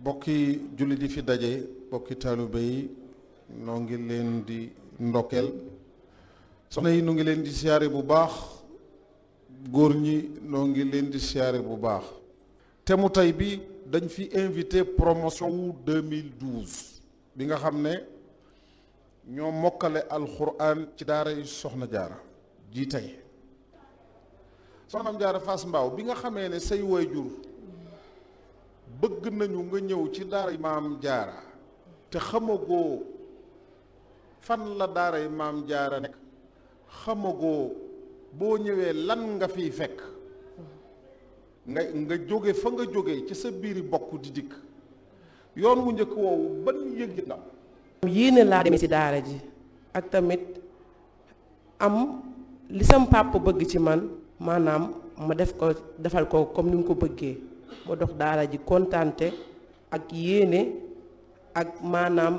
bokki jullit yi fi daje bokki taalibe yi noo ngi leen di ndokkeel soxna yi nu ngi leen di siyaare bu baax góor ñi noo ngi leen di siyaare bu baax te mu tey bi dañ fi invité promotion wu 2012 bi nga xam ne ñoo mokkale alxuraan ci daara yi soxna jaara ji tey soxnaam jaara Fass Mbaaw bi nga xamee ne say waajur bëgg nañu nga ñëw ci daara yi maam jaara te xamagoo fan la daara yi maam jaara nekk xamagoo boo ñëwee lan nga fiy fekk nga nga jóge fa nga jóge ci sa biiri bokk di dikk yoon wu njëkk woowu ban yëg ndam yéene laa demee ci daara ji ak tamit am li sam papa bëgg ci man maanaam ma def ko defal ko comme ni mu ko bëggee ma dox daara ji kontante ak yéene ak maanaam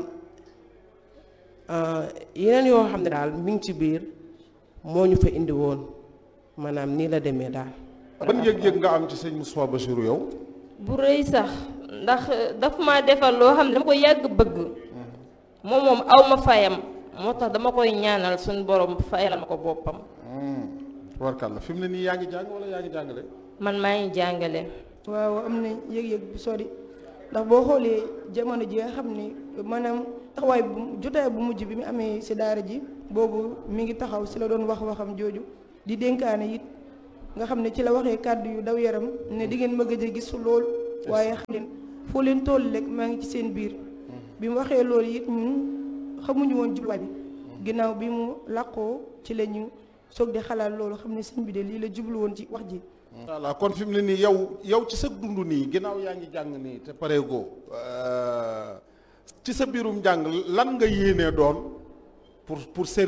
yeneen yoo xam ne daal mi ngi ci biir moo ñu fa indi woon maanaam nii la demee daal. ban yëg-yëg nga am ci sëñ Moustapha Bassirou yow. bu rëy sax ndax daf ma defal loo xam ne dama ko yàgg bëgg moom moom aw ma fayam moo tax dama koy ñaanal suñu borom fayal ma ko boppam. warkàlla fi mu ne nii yaa ngi jàng wala yaa ngi jàngale. man maa ngi jàngale. waaw am na yëg-yëg bu sori ndax boo xoolee jamono ji nga xam ni maanaam taxawaay bu jotaay bu mujj bi mu amee si daara ji boobu mi ngi taxaw si la doon wax waxam jooju di dénkaane it nga xam ne ci la waxee kàddu yu daw yaram ne di ngeen ma gëj a gis lool waaye xam leen foo leen toll rek maa ngi ci seen biir bi mu waxee loolu it ñun xamuñu woon jubluwaay bi ginnaaw bi mu làqoo ci la ñu soog di xalaat loolu xam ne sëñ bi de lii la jublu woon ci wax ji voilà kon fi mu ne nii yow yow ci sa dund nii ginnaaw yaa ngi jàng nii te pareegoo ci sa biirum jàng lan nga yéenee doon pour pour